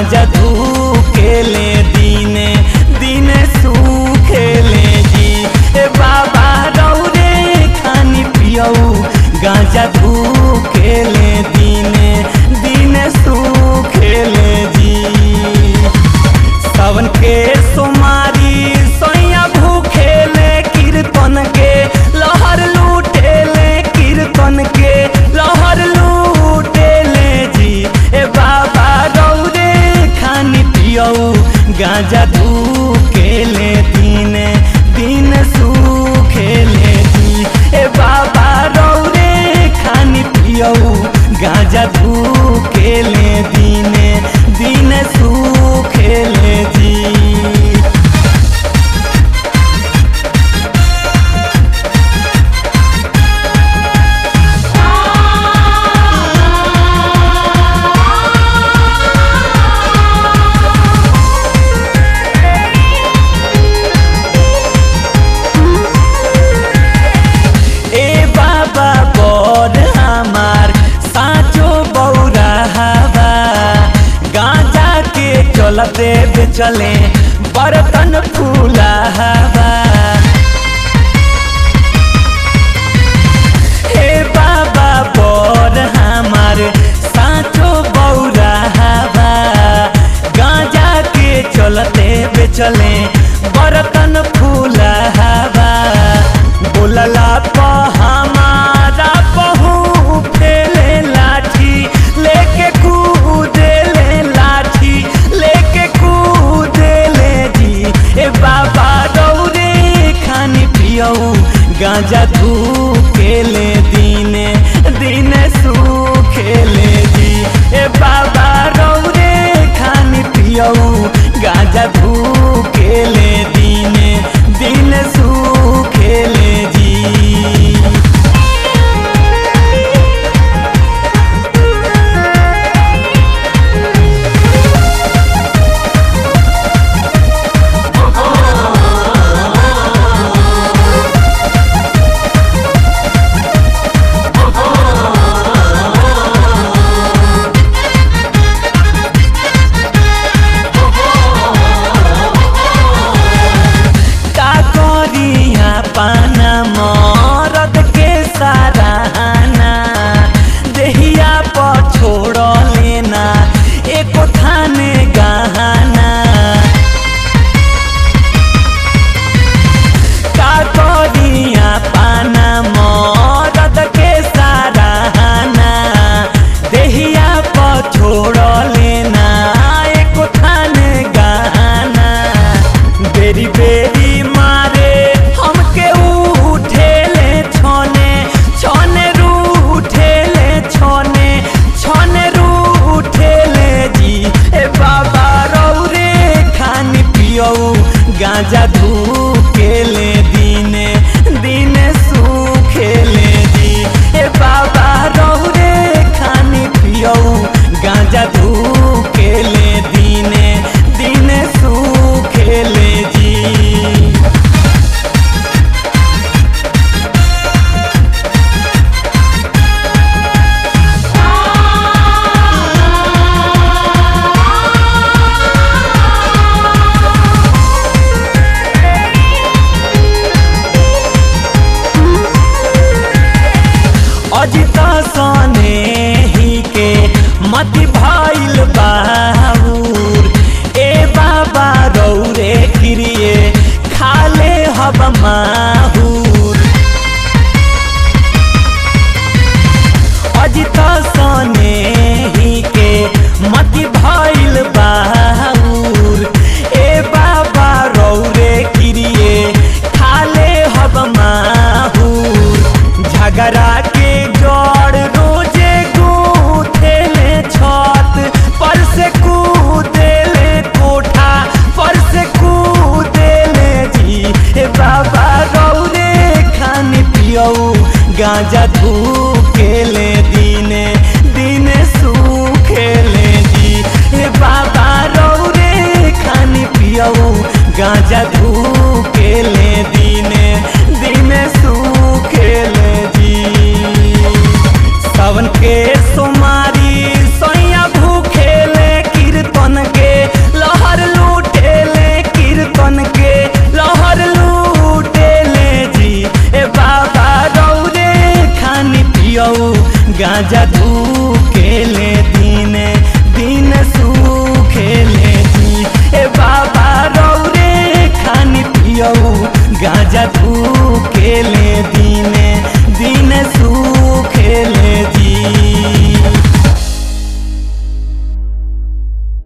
गांजा धूकेले दिने दिने सुखेले जी ए बाबा रौरे खानी पियऊ गांजा धूकेले दिने दिने सुखेले जी सावन के सोमारी सोया भूखेले कीर्तन के लहर लूटेले कीर्तन के लहर लूटेले जी ए बाबा रौरे खानी पियऊ गांजा धूकेले दिने दिन सुखेले जी ए बाबा रौरे खानी पियऊ गांजा धूकेले दिने दिन सुखेले जी ए बाबा बड़ हमार साचो बौरा हवा गांजा के चलते बेचले बर्तन फूला हवा हे बाबा बड़ हमार साचो बौरा हवा गांजा के चलते बेचले बर्तन फूला हवा बोलला प हमारा बहू फेले लाठी लेके कूदेले लाठी लेके कूदेले जी ए बाबा दौरे खानी पियऊ गांजा धूकेले दिने दिने सुखेले जी ए बाबा रौरे खानी पियऊ गांजा धूकेले दिने दिन सुखेले जी का करिया पाना मरद के सराहना देहिया पर छोड़ लेना एको थाने गहना का करिया पाना मरद के सराहना देहिया पर छोड़ लेना एको थाने गहना बेरी बेरी मारे हमके उठेले छोने छोने रूठेले छोने छोने रूठेले जी ए बाबा रौरे खानी पियऊ गांजा धूकेले दिने दिने सुखेले जी ए बाबा रौरे खानी पियऊ गांजा धूकेले दिने दिने सुखेले जी अजित सने ही के मति भइल बाबूर ए बाबा रौरे किरिए खाले हब माहूर अजित सने ही के मति भइल बाबूर ए बाबा रौरे किरिए खाले हब माहूर झगड़ा के जड़ रोजे गूथेले छत पर से कूदेले कोठा पर से कूदेले जी ए बाबा रौरे खानी पियऊ गांजा धूकेले दिने दिने सुखेले जी ए बाबा रौरे खानी पियऊ गांजा धूकेले दिने दिने सुखेले जी सावन के सोमारी सैया भूखेले कीर्तन के पियऊ गांजा धूकेले दिने दिन सुखेले दी ए बाबा रौरे खानी पियऊ गांजा धूकेले दिने